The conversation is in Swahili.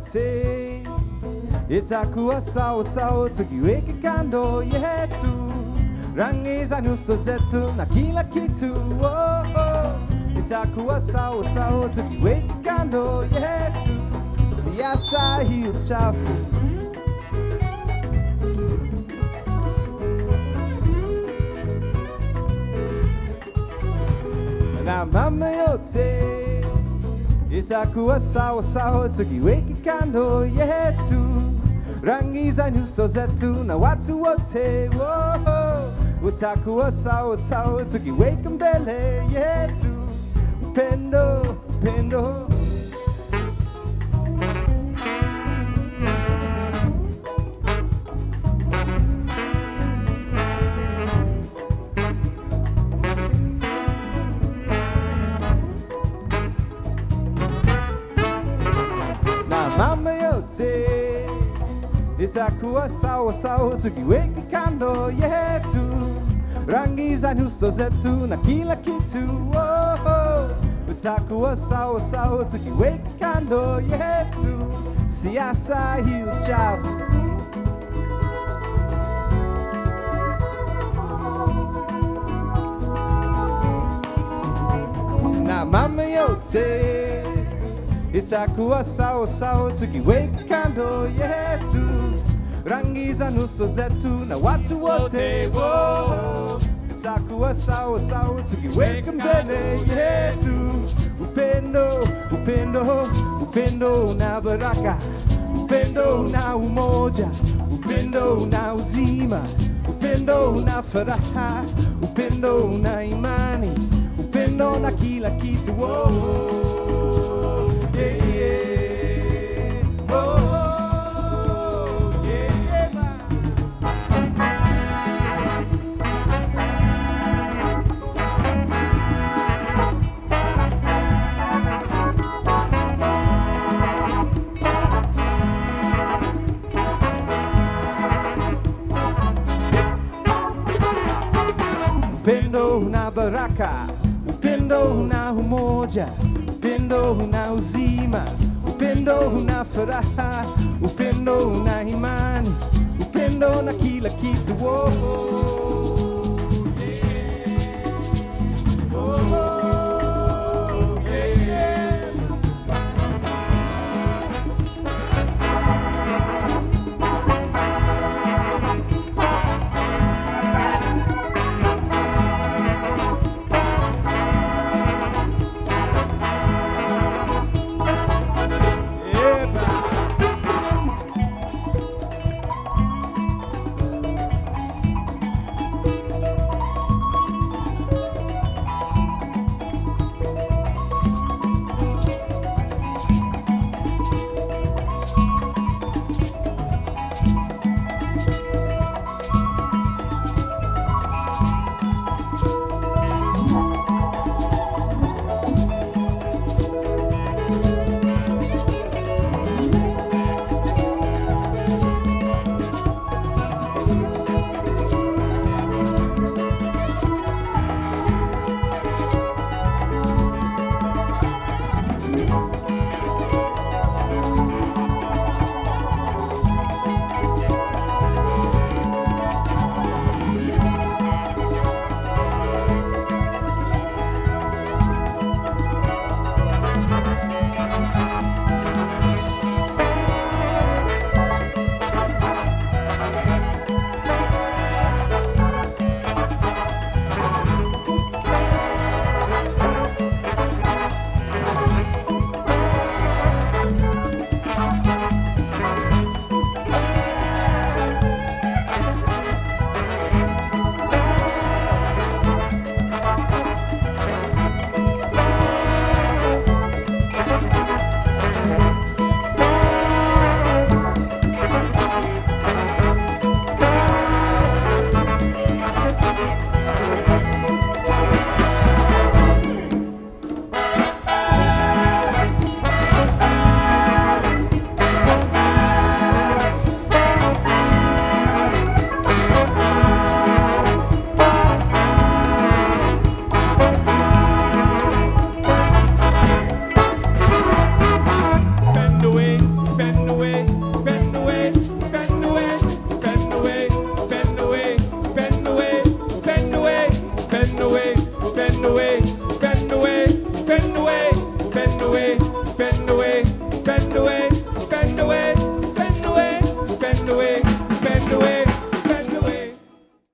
yote itakuwa sawa sawa tukiweka kando yetu rangi za nyuso zetu na kila kitu oh, oh. itakuwa sawa sawa tukiweka kando yetu siasa hii uchafu na mambo yote itakuwa sawa sawa tukiweka kando yetu rangi za nyuso zetu na watu wote oh, utakuwa sawa sawa tukiweka mbele yetu upendo upendo na mambo yote itakuwa sawa sawa tukiweka kando yetu rangi za nyuso zetu na kila kitu oh, oh. itakuwa sawa sawa tukiweka kando yetu siasa hii uchafu na mambo yote itakuwa sawa sawa tukiweka kando yetu rangi za nyuso zetu na watu wote wo itakuwa sawa sawa tukiweka mbele yetu upendo upendo upendo na baraka upendo na umoja upendo na uzima upendo na furaha upendo na imani upendo na kila kitu oh, yeah, yeah. Oh, yeah, yeah. upendo una baraka, upendo una umoja, upendo una uzima, upendo una furaha, upendo una imani, upendo na kila kitu. Oh,